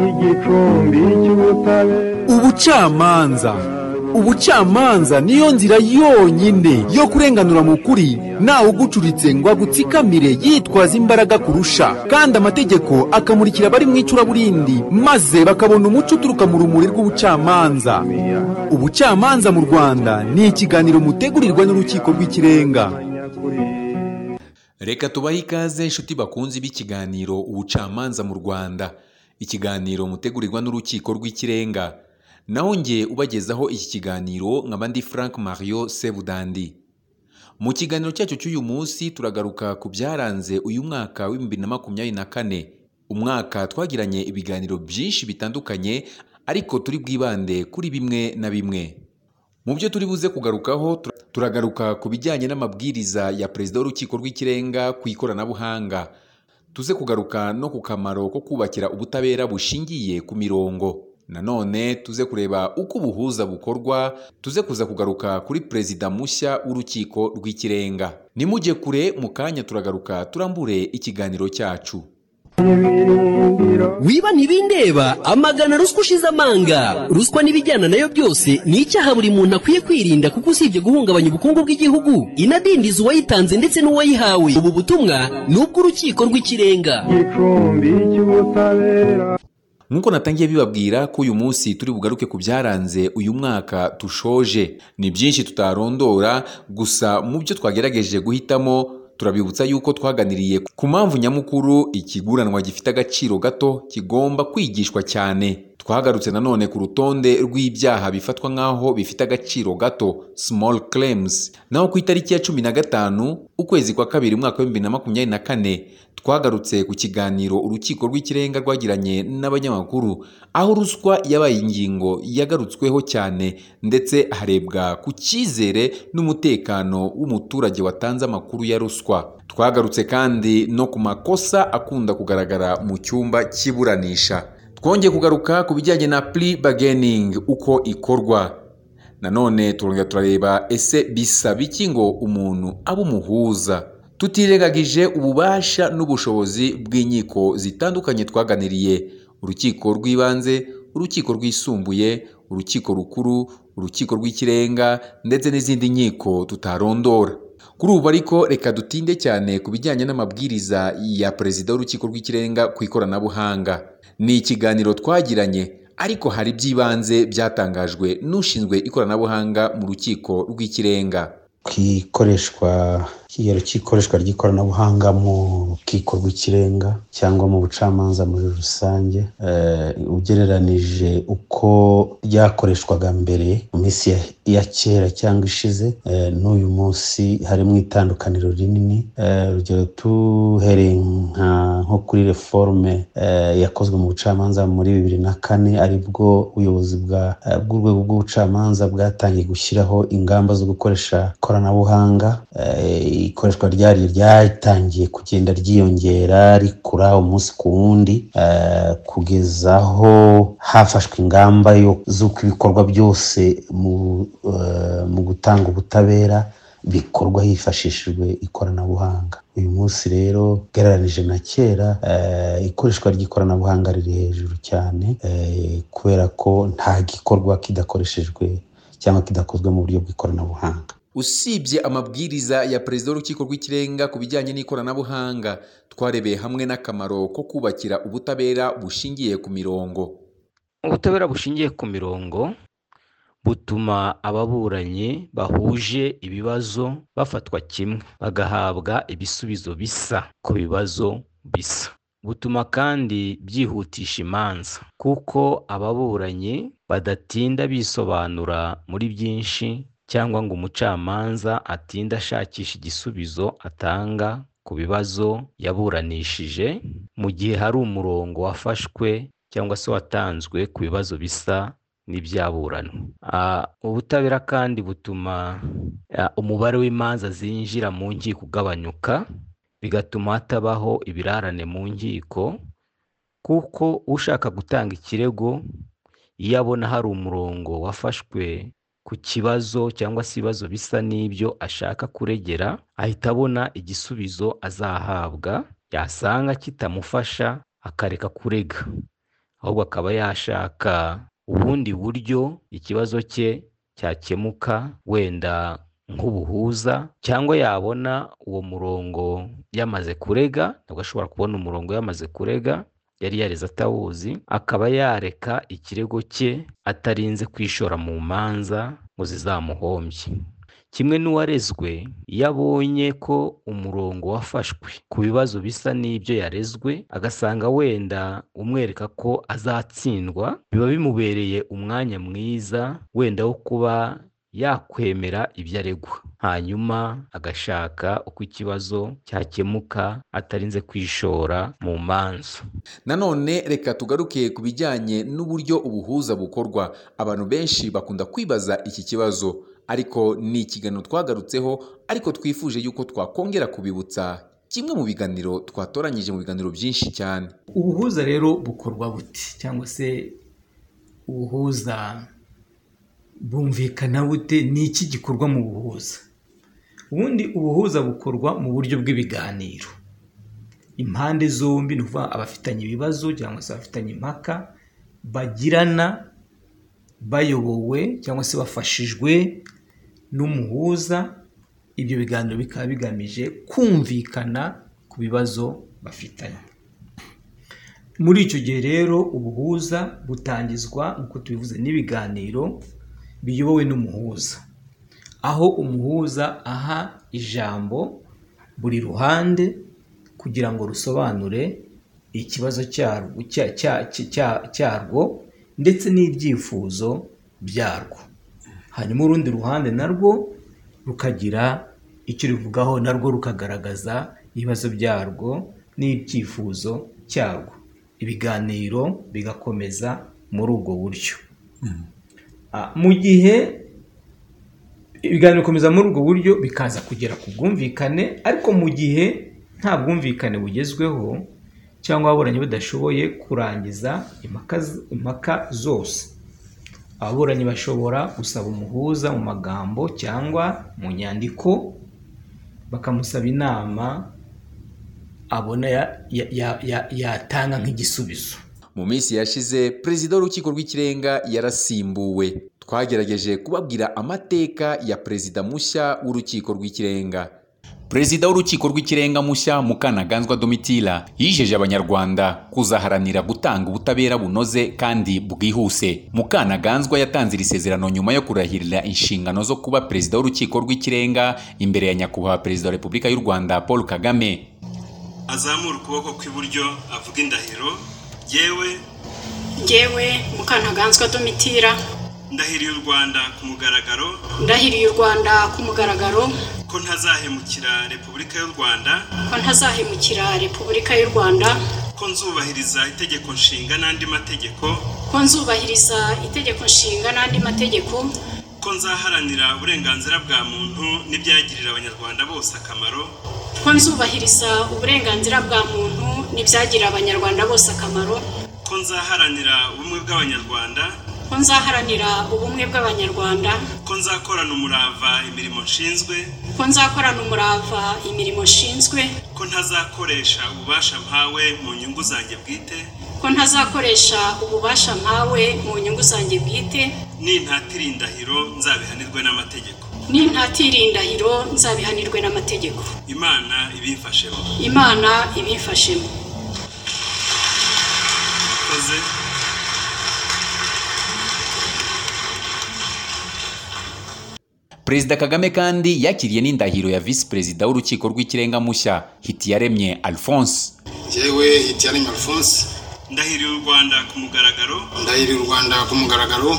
igicumbi cy'ubutabera ubucamanza ubucamanza niyo nzira yonyine yo kurenganura mu kuri ntawe ugucuritse ngo agutsikamire yitwaza imbaraga kurusha kandi amategeko akamurikira abari mu icuraburindi maze bakabona umuco uturuka mu rumuri rw'ubucamanza ubucamanza mu rwanda ni ikiganiro mutegurirwa n'urukiko rw'ikirenga reka tubahe ikaze inshuti bakunze b'ikiganiro ubucamanza mu rwanda ikiganiro mutegurirwa n'urukiko rw'ikirenga naho nge ubagezaho iki kiganiro nkaba ndi frank mario sebudandi mu kiganiro cyacu cy'uyu munsi turagaruka ku byaranze uyu mwaka w'ibihumbi na makumyabiri na kane umwaka twagiranye ibiganiro byinshi bitandukanye ariko turi bwibande kuri bimwe na bimwe mu byo turi buze kugarukaho tura- turagaruka ku bijyanye n'amabwiriza ya perezida w'urukiko rw'ikirenga ku ikoranabuhanga tuze kugaruka no ku kamaro ko kubakira ubutabera bushingiye ku mirongo nanone tuze kureba uko ubuhuza bukorwa tuze kuza kugaruka kuri perezida mushya w'urukiko rw'ikirenga nimujye kure mu kanya turagaruka turambure ikiganiro cyacu n'ibirindiro wiba ntibindeba amagana ruswa ushize amanga ruswa n'ibijyana nayo byose ni icyaha buri muntu akwiye kwirinda kuko usibye guhungabanya ubukungu bw'igihugu inadindiza uwayitanze ndetse n'uwayihawe ubu butumwa ni ubw'urukiko rw'ikirenga igicumbi cy'ubutabera nk'uko natangiye bibabwira ko uyu munsi turi bugaruke ku byaranze uyu mwaka tushoje ni byinshi tutarondora gusa mu byo twagerageje guhitamo turabibutsa yuko twaganiriye ku mpamvu nyamukuru ikiguranwa gifite agaciro gato kigomba kwigishwa cyane twagarutse nanone ku rutonde rw'ibyaha bifatwa nk'aho bifite agaciro gato small claims naho ku itariki ya cumi na gatanu ukwezi kwa kabiri umwaka w'ibihumbi na makumyabiri na kane twagarutse ku kiganiro urukiko rw'ikirenga rwagiranye n'abanyamakuru aho ruswa yabaye ingingo yagarutsweho cyane ndetse harebwa ku cyizere n'umutekano w'umuturage watanze amakuru ya ruswa twagarutse kandi no ku makosa akunda kugaragara mu cyumba cy'iburanisha twongeye kugaruka ku bijyanye na plea bargaining uko ikorwa nanone turongera turareba ese bisaba iki ngo umuntu abe umuhuza tutirengagije ububasha n'ubushobozi bw'inkiko zitandukanye twaganiriye urukiko rw'ibanze urukiko rwisumbuye urukiko rukuru urukiko rw'ikirenga ndetse n'izindi nkiko tutarondora kuri ubu ariko reka dutinde cyane ku bijyanye n'amabwiriza ya perezida w'urukiko rw'ikirenga ku ikoranabuhanga ni ikiganiro twagiranye ariko hari by'ibanze byatangajwe n'ushinzwe ikoranabuhanga mu rukiko rw'ikirenga ku ikoreshwa kigero cy'ikoreshwa ry'ikoranabuhanga mu rukiko rw'ikirenga cyangwa mu bucamanza muri rusange eh, ugereranije uko ryakoreshwaga mbere mu minsi ya, ya kera cyangwa ishize eh, n'uyu munsi harimo itandukaniro rinini eh, urugero tuhereye nka nko kuri reforme eh, yakozwe mu bucamanza muri bibiri na kane aribwo ubuyobozi bwa- eh, bw'urwego rw'ubucamanza bwatangiye gushyiraho ingamba zo gukoresha ikoranabuhanga eh, ikoreshwa ryaryo ryatangiye kugenda ryiyongera rikura umunsi ku wundi eh, kugeza aho hafashwe ingamba yo- z'uko ibikorwa byose mu eh, mu gutanga ubutabera bikorwa hifashishijwe ikoranabuhanga uyu munsi rero ugereranije na kera eh, ikoreshwa ry'ikoranabuhanga riri hejuru cyane eh, kubera ko nta gikorwa kidakoreshejwe cyangwa kidakozwe mu buryo bw'ikoranabuhanga usibye amabwiriza ya perezida w'urukiko rw'ikirenga ku bijyanye n'ikoranabuhanga twarebeye hamwe n'akamaro ko kubakira ubutabera bushingiye ku mirongo ubutabera bushingiye ku mirongo butuma ababuranyi bahuje ibibazo bafatwa kimwe bagahabwa ibisubizo bisa ku bibazo bisa butuma kandi byihutisha imanza kuko ababuranyi badatinda bisobanura muri byinshi cyangwa ngo umucamanza atinde ashakisha igisubizo atanga ku bibazo yaburanishije mu gihe hari umurongo wafashwe cyangwa se watanzwe ku bibazo bisa n'ibyaburanwa Ah, ubutabera kandi butuma ah, umubare w'imanza zinjira mu nkiko ugabanyuka bigatuma hatabaho ibirarane mu nkiko kuko ushaka gutanga ikirego iyo abona hari umurongo wafashwe ku kibazo cyangwa se ibibazo bisa n'ibyo ashaka kuregera ahita abona igisubizo azahabwa yasanga kitamufasha akareka kurega ahubwo akaba yashaka ubundi buryo ikibazo cye cyakemuka wenda nk'ubuhuza cyangwa yabona uwo murongo yamaze kurega ntabwo ashobora kubona umurongo yamaze kurega yari yareze atawuzi akaba yareka ikirego cye atarinze kwishora mu manza ngo zizamuhombye kimwe n'uwarezwe iyo abonye ko umurongo wafashwe ku bibazo bisa n'ibyo yarezwe agasanga wenda umwereka ko azatsindwa biba bimubereye umwanya mwiza wenda wo kuba yakwemera ibyo aregwa hanyuma agashaka uko ikibazo cyakemuka atarinze kwishora mu manza nanone reka tugaruke ku bijyanye n'uburyo ubuhuza bukorwa abantu benshi bakunda kwibaza iki kibazo ariko ni ikiganiro twagarutseho ariko twifuje yuko twakongera kubibutsa kimwe mu biganiro twatoranyije mu biganiro byinshi cyane ubuhuza rero bukorwa buti cyangwa se ubuhuza bumvikana bute ni iki gikorwa mu buhuza ubundi ubuhuza bukorwa mu buryo bw'ibiganiro impande zombi ni ukuvuga abafitanye ibibazo cyangwa se abafitanye impaka bagirana bayobowe cyangwa se bafashijwe n'umuhuza ibyo biganiro bikaba bigamije kumvikana ku bibazo bafitanye muri icyo gihe rero ubuhuza butangizwa nk'uko tubivuze n'ibiganiro biyobowe n'umuhuza aho umuhuza aha ijambo buri ruhande kugira ngo rusobanure ikibazo cyarwo cya- cya- cya- cyarwo ndetse n'ibyifuzo byarwo hanyuma urundi ruhande narwo rukagira icyo ruvugaho narwo rukagaragaza ibibazo byarwo n'ibyifuzo cyarwo ibiganiro bigakomeza muri ubwo buryo Ah, mu gihe ibiganiro bikomeza muri ubwo buryo bikaza kugera ku bwumvikane ariko mu gihe nta bwumvikane bugezweho cyangwa ababuranyi badashoboye kurangiza impaka z- impaka zose ababuranyi bashobora gusaba umuhuza mu magambo cyangwa mu nyandiko bakamusaba inama abona ya- ya- ya- ya- yatanga nk'igisubizo mu minsi yashize perezida w'urukiko rw'ikirenga yarasimbuwe twagerageje kubabwira amateka ya perezida mushya w'urukiko rw'ikirenga perezida w'urukiko rw'ikirenga mushya mukanaganzwa domitira yijeje abanyarwanda kuzaharanira gutanga ubutabera bunoze kandi bwihuse mukanaganzwa yatanze iri sezerano nyuma yo kurahirira inshingano zo kuba perezida w'urukiko rw'ikirenga imbere ya nyakubahwa perezida wa repubulika y'u rwanda paul kagame azamura ukuboko kw'iburyo avuga indahiro yewe ngewe mukantaganzwa domitira ndahiriye u rwanda ku mugaragaro ndahiriye u rwanda ku mugaragaro ko ntazahemukira repubulika y'u rwanda ko ntazahemukira repubulika y'u rwanda ko nzubahiriza itegeko nshinga n'andi mategeko ko nzubahiriza itegeko nshinga n'andi mategeko ko nzaharanira uburenganzira bwa muntu n'ibyagirira abanyarwanda bose akamaro ko nzubahiriza uburenganzira bwa muntu n'ibyagirira abanyarwanda bose akamaro ko nzaharanira ubumwe bw'abanyarwanda ko nzaharanira ubumwe bw'abanyarwanda ko nzakorana umurava imirimo nshinzwe ko nzakorana umurava imirimo nshinzwe ko ntazakoresha ububasha mpawe mu nyungu zanjye bwite ko ntazakoresha ububasha nkawe mu nyungu zanjye bwite nintatira indahiro nzabihanirwe n'amategeko n'intatira indahiro nzabihanirwe n'amategeko imana ibimfashemo imana ibimfashemo murakoze perezida kagame kandi yakiriye n'indahiro ya visi perezida w'urukiko rw'ikirenga mushya hitiyaremye alphonse yewe hitiyaremye alphonse ndahiriye u rwanda ku mugaragaro ndahiriye u rwanda ku mugaragaro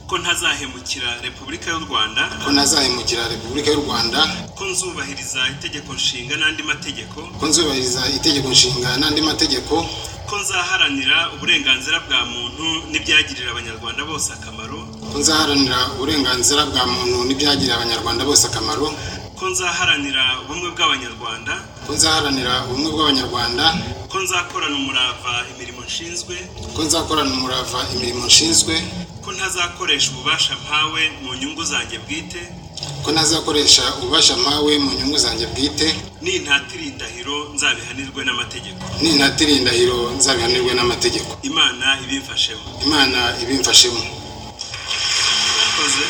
ko ntazahemukira repubulika y'u rwanda ko ntazahemukira repubulika y'u rwanda ko nzubahiriza itegeko nshinga n'andi mategeko ko nzubahiriza itegeko nshinga n'andi mategeko ko nzaharanira uburenganzira bwa muntu n'ibyagirira abanyarwanda bose akamaro ko nzaharanira uburenganzira bwa muntu n'ibyagirira abanyarwanda bose akamaro ko nzaharanira ubumwe bw'abanyarwanda ko nzaharanira ubumwe bw'abanyarwanda ko nzakorana umurava imirimo nshinzwe ko nzakorana umurava imirimo nshinzwe ko ntazakoresha ububasha mpawe mu nyungu zanjye bwite ko ntazakoresha ububasha mpawe mu nyungu zanjye bwite nintatira indahiro nzabihanirwe n'amategeko nintatira indahiro nzabihanirwe n'amategeko imana ibimfashemo imana ibimfashemo mwakoze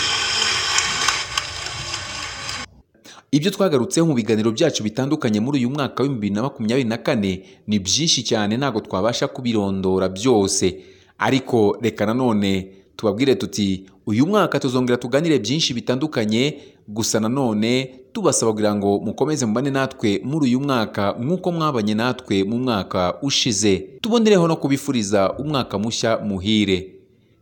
ibyo twagarutseho mu biganiro byacu bitandukanye muri uyu mwaka wa bibiri na makumyabiri na kane ni byinshi cyane ntabwo twabasha kubirondora byose ariko reka nanone tubabwire tuti uyu mwaka tuzongera tuganire byinshi bitandukanye gusa nanone tubasaba kugira ngo mukomeze mubane natwe muri uyu mwaka nk'uko mwabanye natwe mu mwaka ushize tubonereho no kubifuriza umwaka mushya muhire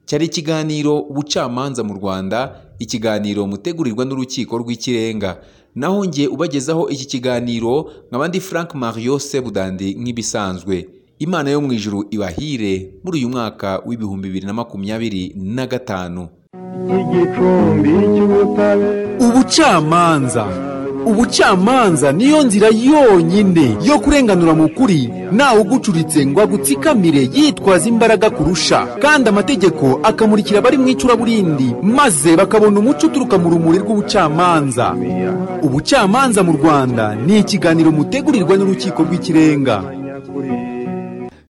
cyari ikiganiro ubucamanza mu rwanda ikiganiro mutegurirwa n'urukiko rw'ikirenga naho nge ubagezaho iki kiganiro nk'abandi frank mario sebudandi nk'ibisanzwe imana yo mu ijuru ibahire muri uyu mwaka w'ibihumbi bibiri na makumyabiri na gatanu igicumbi cy'ubutabera ubucamanza ubucamanza niyo nzira yonyine yo kurenganura mu kuri ntawe ugucuritse ngo agutsikamire yitwaza imbaraga kurusha kandi amategeko akamurikira abari mu icuraburindi maze bakabona umuco uturuka mu rumuri rw'ubucamanza ubucamanza mu rwanda ni ikiganiro mutegurirwa n'urukiko rw'ikirenga nyakuri